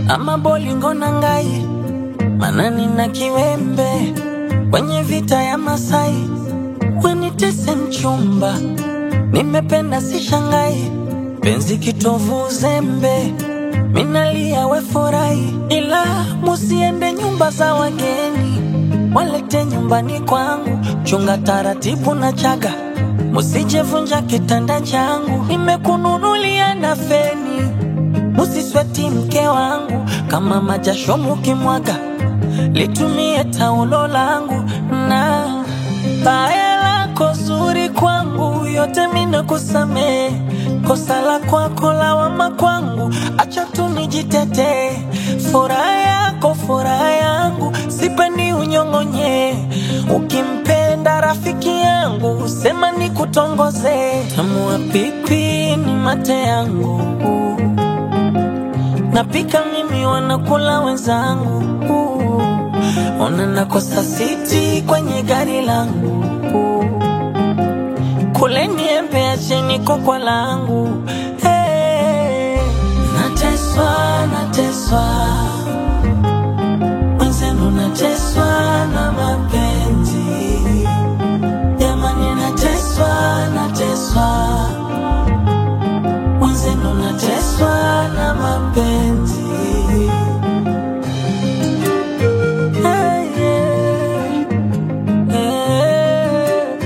ama bolingo na ngai manani na kiwembe kwenye vita ya Masai wenitese mchumba nimependa si shangai penzi kitovu uzembe minalia we furahi ila musiende nyumba za wageni walete nyumbani kwangu chunga taratibu na chaga musijevunja kitanda changu nimekununulia na feni musisweti mke wangu kama majasho mukimwaga litumie taulo langu na baya lako zuri kwangu yote mina kusamee kosa la kwako lawama kwangu acha tu nijitetee furaha yako furaha yangu sipendi unyong'onye ukimpenda rafiki yangu sema ni kutongoze tamua pipi ni mate yangu napika mimi wanakula wenzangu ona nakosa siti kwenye gari langu kule niembe acheni kokwa langu hey. nateswa nateswa mwenzenu nateswa na mapenzi jamani nateswa nateswa mwenzenu nateswa na mapenzi Hey, yeah. Yeah.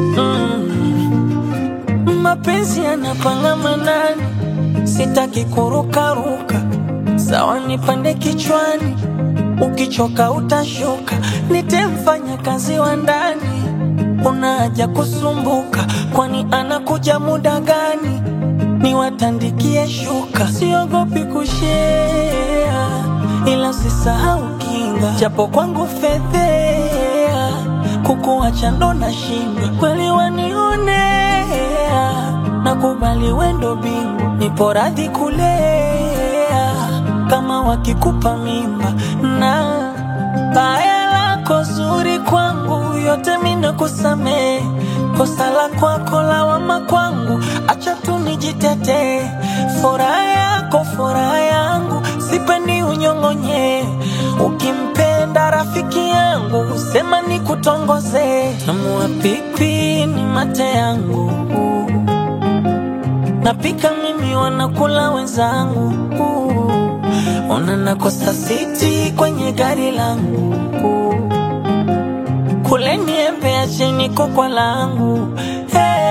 Mm. mapenzi yanapanga manani sitaki kurukaruka sawa nipande kichwani ukichoka utashuka nitemfanya kazi wa ndani una haja kusumbuka kwani anakuja muda gani niwatandikie shuka siogopi kushea ila usisahau kinga japo kwangu fedhea kukuacha ndo na shinda kweli wanionea nakubali wendo bingu nipo radhi kulea kama wakikupa mimba na baya lako zuri kwangu yote mina kusamee kosa la kwako lawama kwangu acha tu nijitetee furaha yako furaha yangu sipendi unyong'onye ukimpenda rafiki yangu sema ni kutongoze tamua pipi ni mate yangu napika mimi wanakula wenzangu ona nakosa siti kwenye gari langu kule niembe acheni kokwa langu hey.